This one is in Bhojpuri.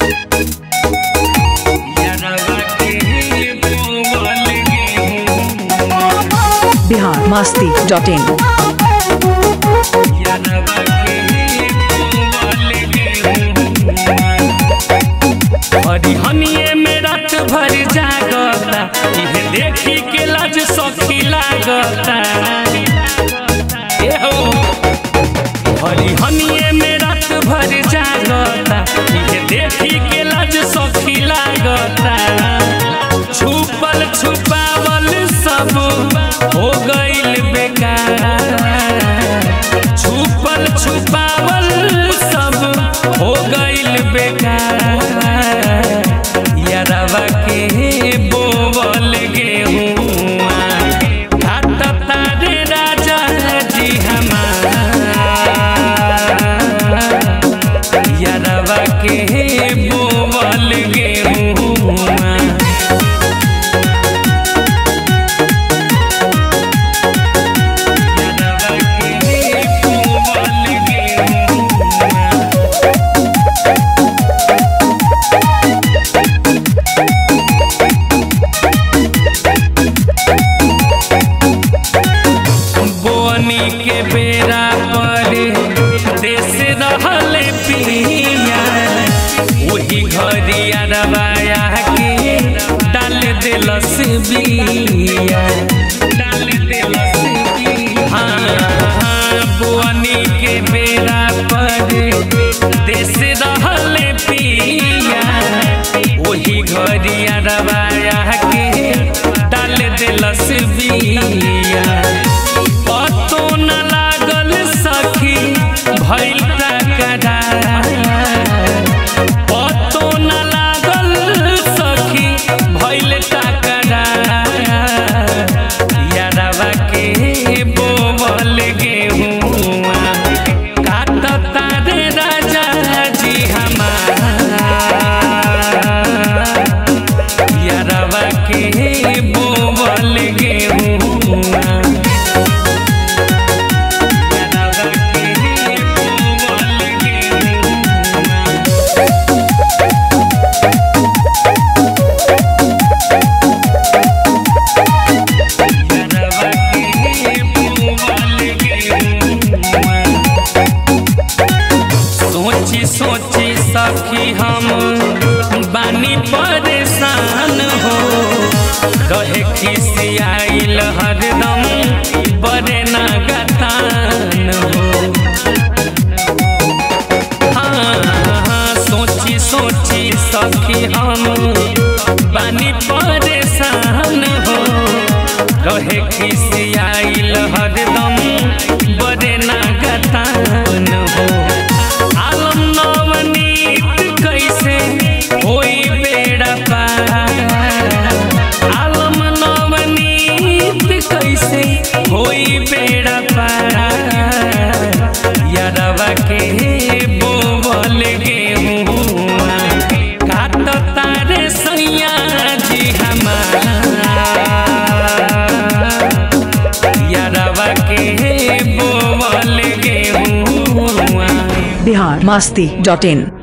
बिहार मस्ती डॉट इन हरिहनिए में रात भर जागता इहे देखी के लाज सखी लागता ए हो हरिहनिए में रात भर जागता इहे देखी के लाज सखी लागता छुपल छुपावल सब हो गइल बेकार छुपल छुपावल सब हो गइल बेकार यारवा के बोवल गेहुआ घाट तारे राजा जी हमार यारवा के बोवल गेहुआ बोनी के बेरा पर देश रहल पिया वही घरी अरबाया के डाल दिलस बिया डाल दिलस बिया हाँ बोनी के बेरा पर देश रहल पिया वही घरी अरबाया के डाल दिलस बिया पतो न लागल सखी भइल टकरार पतो न लागल सखी भइल टकरार यारवा के बोवल गेहुआ काट तारे राजा जी हमार यारवा के बोवल गेहुआ सोची सोची सखी हम बानी परेशान हो रहे खिसियाइल हरदम बड़े नागतान हो हाँ, हाँ, सोची सोची सखी हम बानी परेशान हो रहे खिसियाइल हरदम बड़े नागतान हो आलम नवनीत कैसे होई बेड़ा पार आलम नवनीत कैसे होई बेड़ा पार यारवा के बोवल गेहुआ काट तारे सैया जी हमार यारवा के बोवल गेहुआ बिहार मस्ती डॉट इन